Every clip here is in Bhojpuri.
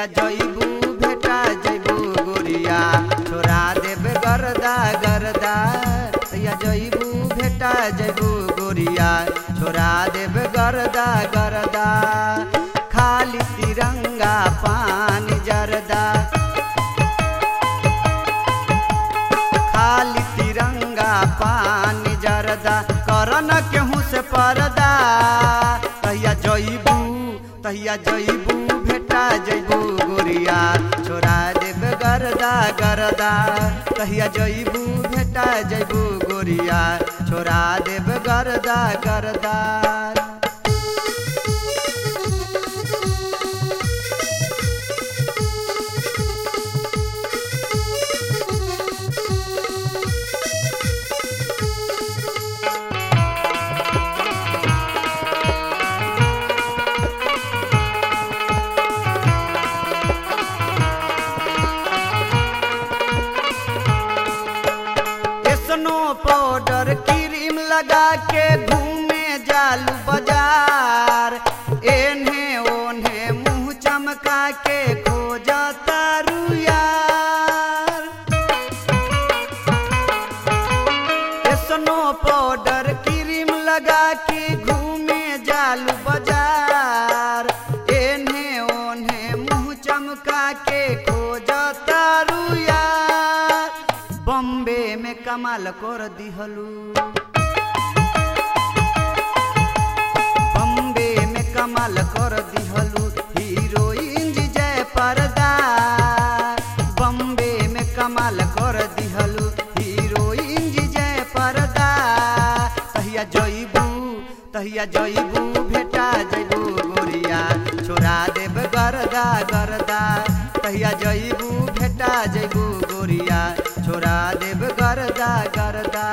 तहिया जइबू भेटा जइबू गोरिया छोड़ा देब गरदा गरदा तहिया जइबू भेटा जइबू गोरिया छोड़ा देब गरदा गरदा खाली तिरंगा पानी जरदा खाली तिरंगा पानी जरदा करन केहू से परदा तहिया जइबू तहिया जइबू भेटा जइबू गोरिया छोड़ा देब गरदा गरदा तहिया जइबू भेटा जइबू गोरिया छोड़ा देब गरदा गरदा स्नो पाउडर क्रीम लगा के घूमे जालू बाजार एन्हे ओन्हे मुंह चमका के खोज तारू यार स्नो पाउडर क्रीम लगा के घूमे जालू बाजार एन्हे ओन्हे मुंह चमका के खोज तारू यार बम्बे में कमाल कर दिहलू बम्बे में कमाल कर दिहलू हीरोइन जी जय पर्दा बम्बे में कमाल कर दिहलू हीरोइन जी जय पर्दा तहिया जइबू तहिया जइबू भेटा जइबू गोरिया छोड़ा देब गरदा गरदा तहिया जइबू भेटा जइबू गोरिया छोड़ा देब गरदा गरदा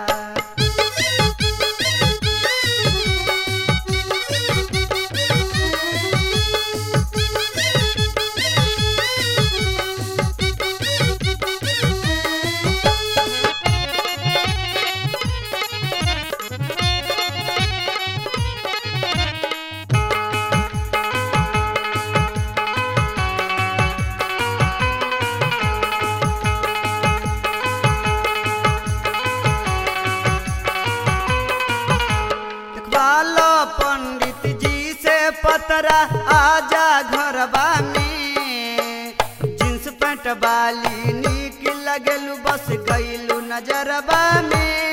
देखवालो पंडित जी से पतरा आजा घरबा में जींस पैंट वाली निक लगलू बस गईलू नजरबा में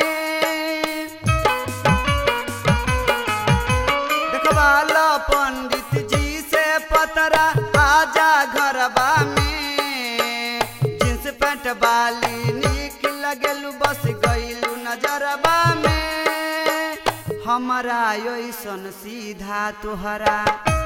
देखवालो पंडित जी से पतरा आजा घरबा में जींस पैंट वाली निक लगलू बस गईलू नजरबा में हमरा ऐसन सीधा तोहरा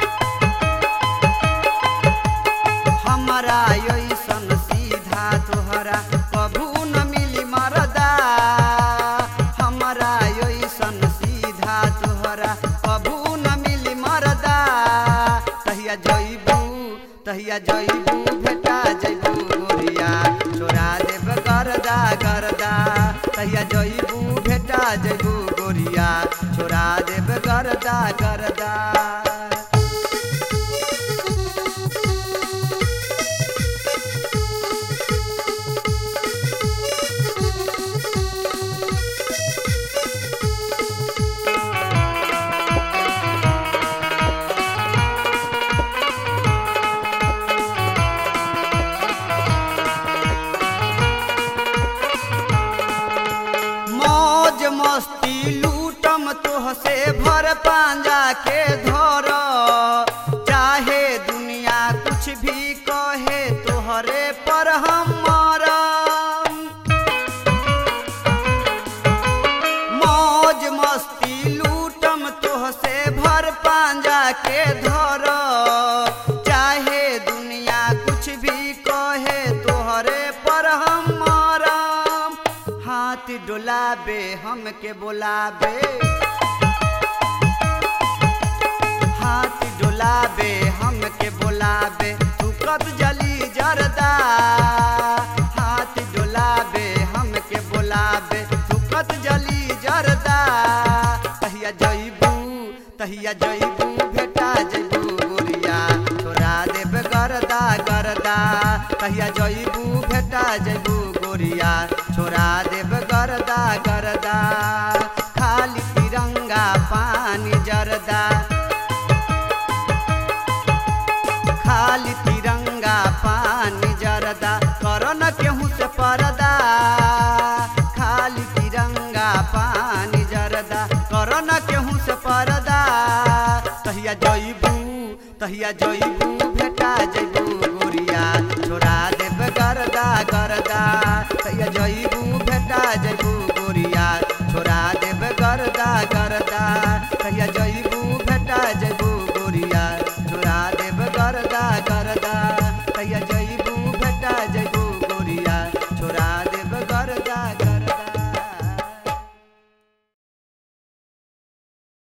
हमरा ऐसन सीधा तोहरा कभू न मिली मरदा हमरा ऐसन सीधा तोहरा कभू न मिली मरदा तहिया जइबू तहिया जइबू भेटा जइबू गोरिया छोड़ा देब गरदा गरदा तहिया जइबू भेटा जइबू गोरिया छोड़ा देब गरदा गरदा मौज मस्ती लूटम तोह से भर पांजा के धर चाहे दुनिया कुछ भी कहे तोहरे पर हम मरम मौज मस्ती लूटम तोह से भर पांजा के धर चाहे दुनिया कुछ भी कहे तोहरे पर हम मरम हाथ डोलाबे हमके बोलाबे हाथ डोलाबे हमके बोलाबे तू कब जली जरदा हाथ डोलाबे हमके बोलाबे तू कब जली जरदा तहिया जइबू तहिया जइबू भेटा जइबू गोरिया छोड़ा देब गरदा कहिया जइबू भेटा जइबू गोरिया छोड़ा देब गरदा गरदा खाली तिरंगा पानी जरदा खाली तिरंगा पानी जरदा करो न केहू से परदा खाली तिरंगा पानी जरदा करो न केहू से परदा तहिया जइबू तहिया जइबू भेटा जइबू गोरिया छोड़ा देब गरदा गरदा तहिया जइबू भेटा जइबू गोरिया छोड़ा देब गरदा गरदा तहिया जइबू